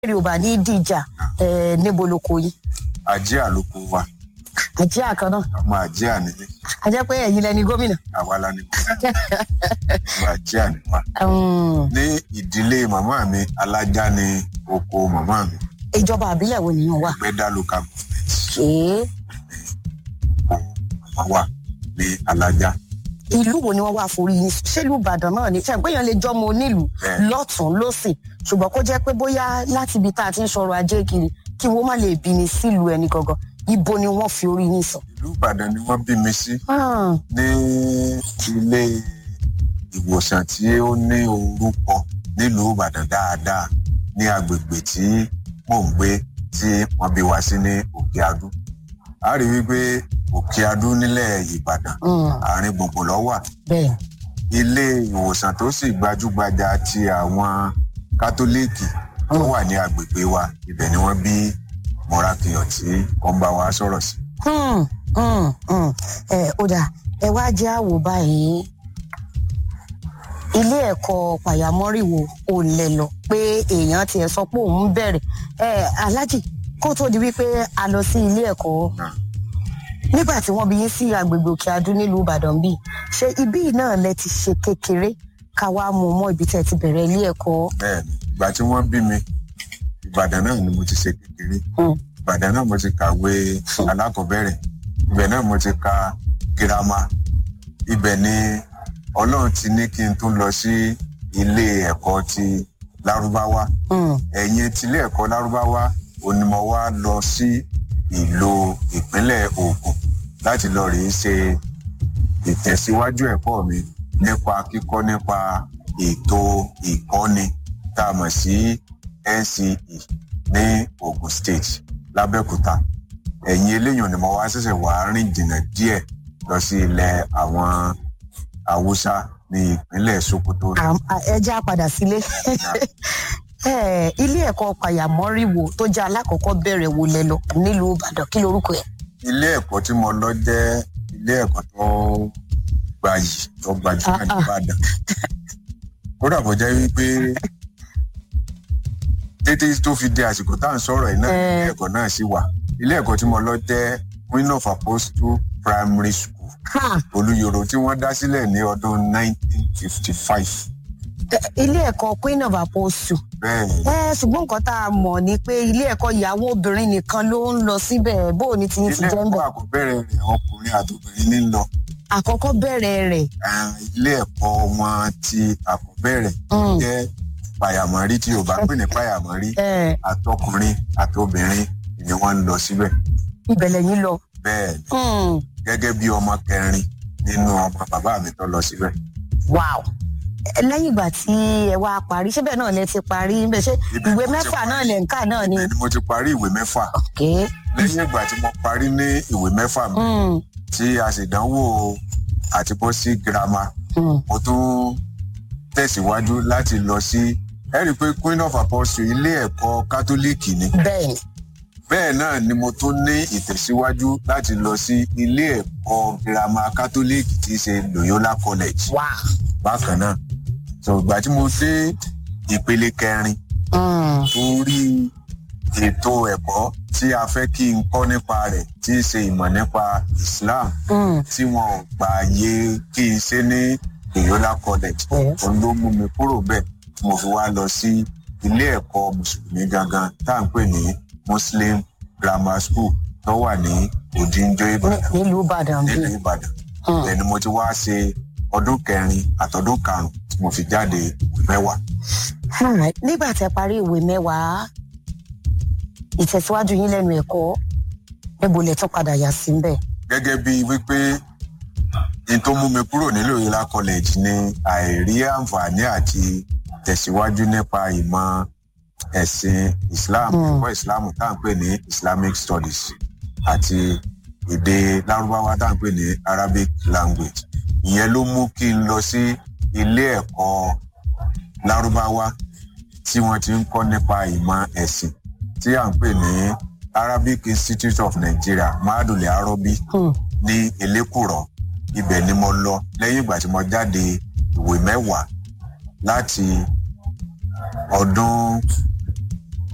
èrè ò bá ní dìjà ẹ níbo ló kó yín ajé àlòkù wa àjẹ́ àkànná ọmọ ajé ànílé àjẹ́ pé ẹ̀yin lẹni gómìnà. àwa la ní ọmọ ajé àníwá Mm, ní ìdílé màmá mi alájá ní oko màmá mi ìjọba àbílẹ̀ wo nìyẹn wà. gbẹdá local government ṣé màmá wa ní alájá ìlú wo ni wọ́n wá forí yín ṣèlú ìbàdàn náà ni ṣàgbéyàn lè jọmọ onílùú Bẹ́ẹ̀. lọ́tún lọ́sìn ṣùgbọ́n kó jẹ́ pé bóyá láti ibi tá a ti ń sọ̀rọ̀ ajé kiri kí wọ́n má lè bí ni sílùú ẹni gangan ibo ni wọ́n fi orí yín sọ. ìlú ìbàdàn ni wọ́n bí mi sí Ah, ní ilé ìwòsàn tí ó ní orúkọ nílùú ìbàdàn dáadáa ní agbègbè tí mò ń gbé tí wọ́n bí wa sí ní òkè adú a rí wípé òkè adú nílẹ̀ ìbàdàn mm, àárín gbùngbùn ló wà bẹ́ẹ̀ ilé ìwòsàn tó sì gbajúgbajà ti àwọn kátólíìkì tó wà ní agbègbè wa ibẹ̀ ni wọ́n bí mọ́rákìyàn tí wọ́n bá wa sọ̀rọ̀ sí. Hmm, hmm, hmm. ẹ ó dà ẹ wá jẹ́ àwò báyìí ilé ẹ̀kọ́ pàyàmọ́rìwò ò lẹ̀ lọ pé èèyàn tiẹ̀ sọ pé òun bẹ̀rẹ̀ ẹ alájì kó tó di wípé a lọ sí ilé ẹ̀kọ́ Náà. nígbà tí wọ́n bí yín sí agbègbè òkè adú nílùú ìbàdàn bíi ṣé ibí yìí náà lẹ ti ṣe kékeré ká wá mú mọ́ ibi tẹ́ ti bẹ̀rẹ̀ ilé ẹ̀kọ́. bẹ́ẹ̀ni ìgbà tí wọ́n bí mi ìbàdàn náà ni mo ti ṣe kékeré Hmm. ìbàdàn náà mo ti kàwé alákọ̀ọ́bẹ̀rẹ̀ ibẹ̀ náà mo ti ka girama ibẹ̀ ni ọlọ́run ti ní kí n tún lọ sí ilé ẹ̀kọ́ ti lárúbáwá Hmm, ẹ̀yìn tilé ẹ̀kọ́ lárúbáwá òní mo wá lọ sí ìlú ìpínlẹ̀ Ògùn láti lọ rèé ṣe ìtẹ̀síwájú ẹ̀kọ́ mi nípa kíkọ́ nípa ètò ìkọ́ni tá a mọ̀ sí NCE ní Ògùn State lábẹ́òkúta ẹ̀yìn eléyìí ni mo wá ṣẹ̀ṣẹ̀ wá rìn jìnnà díẹ̀ lọ sí ilẹ̀ àwọn Haúsá ní ìpínlẹ̀ Sokoto. àm- à- ẹ já padà sílé Ẹ, ilé ẹ̀kọ́ pàyàmọ́rìwò tó jẹ́ alákọ̀ọ́kọ́ bẹ̀rẹ̀ wò lẹ lọ nílùú ìbàdàn kí lorúkọ ẹ̀. ilé ẹ̀kọ́ tí mo lọ jẹ́ ilé ẹ̀kọ́ tó gbayì tó gbajúmọ̀ Ah, ní ah. Ìbàdàn kódà bó jẹ́ wípé tètè tó fi di àsìkò tá à ń sọ̀rọ̀ yìí náà Eh. ilé ẹ̀kọ́ náà sì wà ilé ẹ̀kọ́ tí mo lọ jẹ́ Queen of Apostle Primary School Ha! Olúyọ̀rọ̀ tí wọ́n dá sílẹ̀ ní ọdún 1955 Ẹ, ilé ẹ̀kọ́ queen of apostle. bẹ́ẹ̀ ni ẹ ṣùgbọ́n nǹkan tá a mọ̀ ni pé ilé ẹ̀kọ́ ìyàwó obìnrin nìkan ló ń lọ síbẹ̀ bó o ní ti ń ti ilé jẹ́ ń ẹ̀kọ́ bẹ̀. àkọ́bẹ̀rẹ̀ rẹ̀ ọkùnrin àtòbìnrin ní lọ àkọ́kọ́ bẹ̀rẹ̀ rẹ̀ Ah, ilé ẹ̀kọ́ wọn ti àkọ́bẹ̀rẹ̀ Mm. jẹ́ pàyàmọ́rí tí Yorùbá pè ní pàyàmọ́rí ẹ, àtọkùnrin àtobìnrin ni wọ́n ń lọ síbẹ̀ ibẹ̀ lẹ́yìn lọ. bẹ́ẹ̀ ni Hmm, gẹ́gẹ́ bí ọmọ kẹrin nínú ọmọ bàbá mi tó lọ síbẹ̀ wow Ẹ, lẹ́yìn ìgbà tí ẹ wá parí ṣé bẹ́ẹ̀ náà lẹ ti parí bẹ́ẹ̀ ṣé Ibẹ̀ ìwé mo ti mẹ́fà parí. náà lẹ̀ ń kà náà ni. ibẹ̀ ni mo ti parí ìwé mẹ́fà Okay. lẹ́yìn ìgbà tí mo parí ní ìwé mẹ́fà mi Hmm, tí a sì dánwò àti bọ́ sí girama hmm. mo tún tẹ̀síwájú láti lọ sí ẹ rí i pé Queen of Apostle ilé ẹ̀kọ́ kátólíìkì ni bẹ́ẹ̀ ni. bẹ́ẹ̀ náà ni mo tún ní ìtẹ̀síwájú láti lọ sí ilé ẹ̀kọ́ girama kátólíìkì tí í ṣe Loyola College wow. bákan náà so ìgbà tí mo dé ìpele kẹrin Hmm, torí ètò ẹ̀kọ́ tí a fẹ́ kí n kọ́ nípa rẹ̀ tí í ṣe ìmọ̀ nípa Islam hmm. tí wọn ò gbà yé kí n ṣe ní Loyola College Yes. òun ló mú mi kúrò bẹ́ẹ̀ tí mo fi wá lọ sí ilé ẹ̀kọ́ mùsùlùmí gangan tá à ń pè ní Muslim Grammar School tó wà ní Òdìnjọ Ní- Ìbàdàn nílùú ìbàdàn nílùú bíi. Ìbàdàn Hmm. ibẹ̀ ni mo ti wá ṣe ọdún kẹrin àtọdún karùnún tí mo fi jáde ìwé mẹ́wàá. Alright. nígbà tẹ parí ìwé mẹ́wàá ìtẹ̀síwájú yín lẹ́nu ẹ̀kọ́ níbo lẹ tún padà yà sí bẹ́ẹ̀. gẹ́gẹ́ bí wípé n tó mú mi kúrò ní Loyola College ni àìrí àǹfààní àti tẹ̀síwájú nípa ìmọ̀ ẹ̀sìn Islam Mm. ẹ̀kọ́ Islam tá à ń pè ní Islamic Studies àti èdè Lárúbáwá tá à ń pè ní Arabic language ìyẹn ló mú kí n lọ sí ilé ẹ̀kọ́ Lárúbáwá tí wọ́n ti ń kọ́ nípa ìmọ̀ ẹ̀sìn tí à ń pè ní Arabic Institute of Nigeria mahadum arobi Hmm. ní elékùrọ́ ibẹ̀ ni mo lọ lẹ́yìn ìgbà tí mo jáde ìwé mẹ́wàá láti ọdún